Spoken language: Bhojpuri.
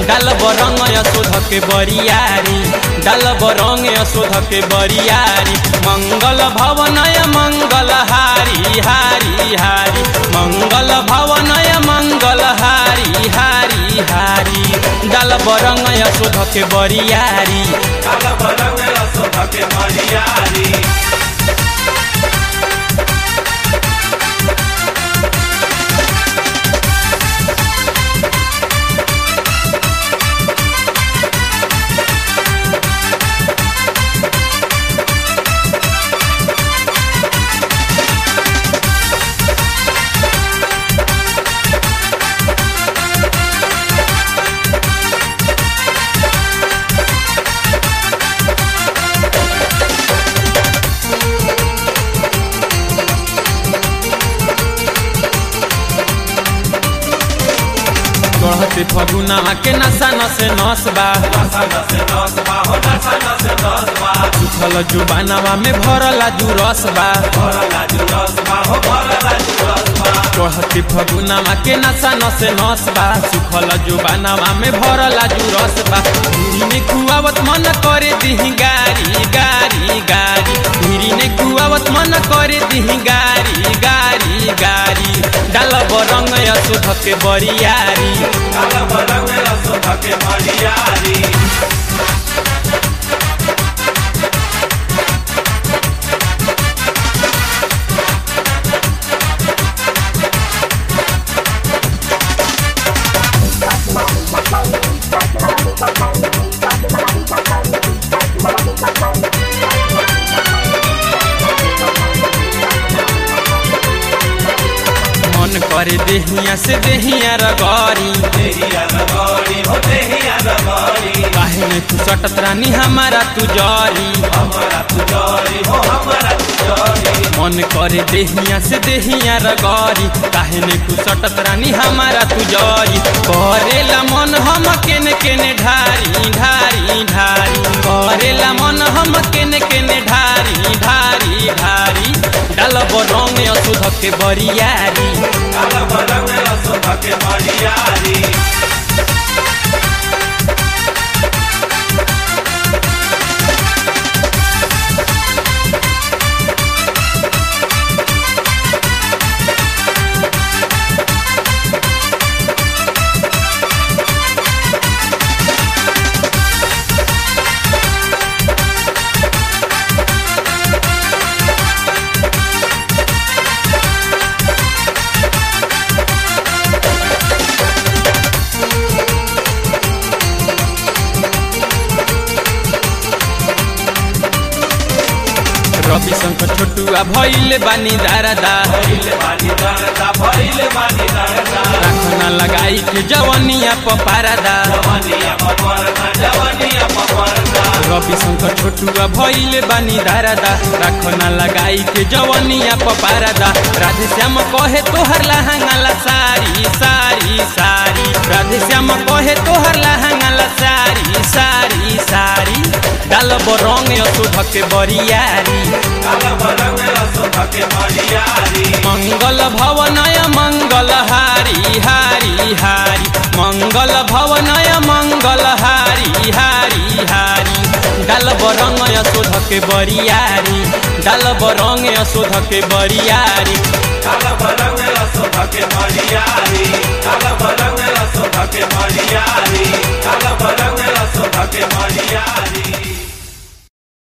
डाल बरंग यशोध के बरियारी डाल बरंग यशोध के बरियारी मंगल भवनय मंगल हारी हारी हारी मंगल भवनय मंगल हारी हारी हारी डाल बरंग यशोध के बरियारी काल बरंग यशोध के बरियारी चढ़ते फगुना के नशा नसे नस बा नशा नसे दस बा हो नशा नसे दस बा उछल जुबानवा में भरला जुरस बा भरला जु दस बा हो भरला जु दस बा चढ़ते फगुनावा के नशा नसे नस बा सुखल जुबानवा में भरला जुरस बा धीरी में कुआवत मन करे दिही गारी गारी गारी धीरी ने कुआवत मन करे दिही गारी गारी गारी डाल बरंग यशोध के बरियारी काल बरंग यशोध के बरियारी मन करे देहिया से देहिया रगरी देहिया रगड़ी हो देहिया रगड़ी काहे में तू सटत रानी हमारा तू जरी हमारा तुजरी हो हमारा तुजरी मन करे देहिया से देहिया रगरी काहे ने तू सटत रानी हमारा तू जरी करेला मन हम केने केने ढारी ढारी ढारी करेला मन हम केने केने ढारी ढारी ढारी डाल बरंग अशुद्ध के बरियारी काल बरंग यशोध के बरियारी रवि शंकर छोटुआ भैले बानी दारादा भइले बानी दरदा भइले बानी दरदा राखना लगाई के जवनिया पपारादा जवनिया पपरदा जवनिया पपरदा रवि शंकर छोटुआ भैले बानी दारादा राखना लगाई के जवनिया पपारादा राधे श्याम कहे तोहर लहंगाला सारी सारी सारी राधे श्याम कहे तोहर लहंगाला सारी सारी सारी डाल बरंग यशोध के बरियारी काल बरंग यशोध के बरियारी मंगल भवनय मंगल हारी हारी हारी मंगल भवनय मंगल हारी हारी हारी डाल बरंग यशोध के बरियारी डाल बरंग यशोध के बरियारी काल बरंग यशोध के बरियारी काल बरंग यशोध के बरियारी काल बरंग यशोध के बरियारी